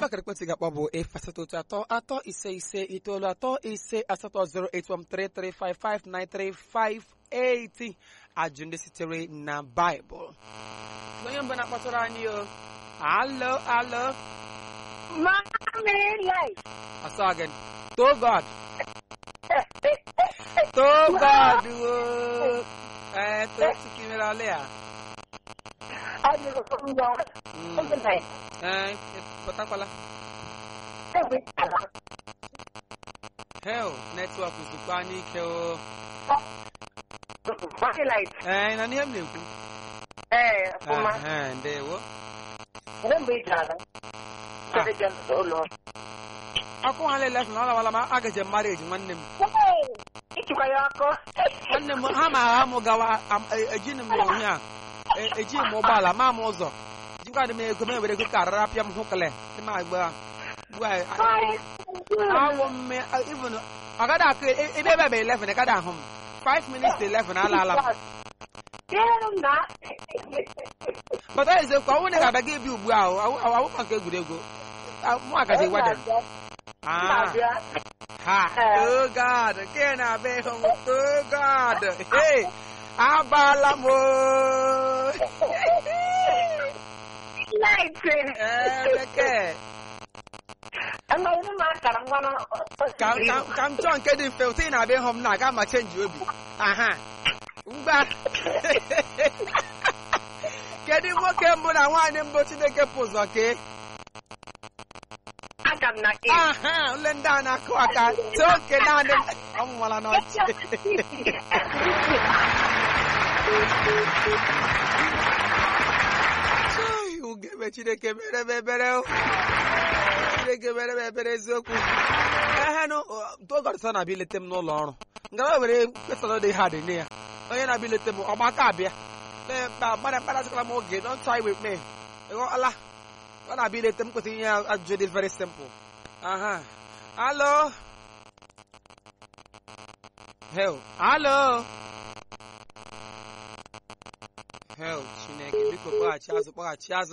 akara ekwentị ga-akpọ bụ efu asatọ otu atọ atọ ise ise itoolu atọ ise asatọ 08133559358 ajụ ndị sitere na baịbụl onye mbụ na-akpọtụrụ anyị o alo alo Mommy life. asọ gị to god to god o ee to tukimere ala ya I just don't know. Open night. ee pụtakwala Every time. hel netwọk zukwa n'ike o Mommy life. ee na n'ihe m na-ekwu Eh, Uma. Aha, ndewo Remember each other. So they just so long. ọkụ ha lele na ọ lawala ma agaje marriage nwanne m Hey! Ịchịkwa ya ọkụ. nwanne m ha ma agha m gawa am- e- ejighị m onye a E- ejighị m ụgbọala ma m ụzọ jikwa dị m ego m ewere ego ka arara pịa m hụkele dị m agba ugbu a awụ mme even ọ gaghị akụ e- ebe ebe ebe 11 gaghị ahụ m 5 minutes to 11 alaala m Damn na. pụta eziokwu ọnwụ na ị ga-abịa gị ebi ugbu a awụkwa nke egwuregwu Ah, mụ agaje wedin ah Na-abịa. Ha, Eh. oh God, nke na-abịa ịhụ m, oh God, hey, abala m o. Light. Ee, bekee, Ama ịnụ m akara ngwa na. ka ka- ka m chọọ nke dị mfe, ụtụ ị na-abịa ịhụ m na-aga ma chenji obi. Aha, ngwa. Kedu nwoke mbụ na nwaanyị mbụ Chineke pụ ụzọ kee? Aka m na gị. Aha, ule ndị a na-akụ aka, too oke naanị m. Ọ nwụwala n'ọchị. Chai, ugebe Chineke mere m ebere o. Chineke mere m ebere eziokwu. Ehenụ, togọrịsa na-abịa ilete m n'ụlọ ọrụ. Ngara were mkpesara dị ha dị nne ya. Onye na-abịa ilete m, ọgbaka abịa. Gbara mkparasịkwala m oge, don't try with me. Ịghọọla? Ọ na-abịa ilete m kwesịrị inye ya ajụjụ dị very simple. Aha. Hello? Hell. Hello? Hell, Chineke, biko kpọghachi azụ, kpọghachi azụ.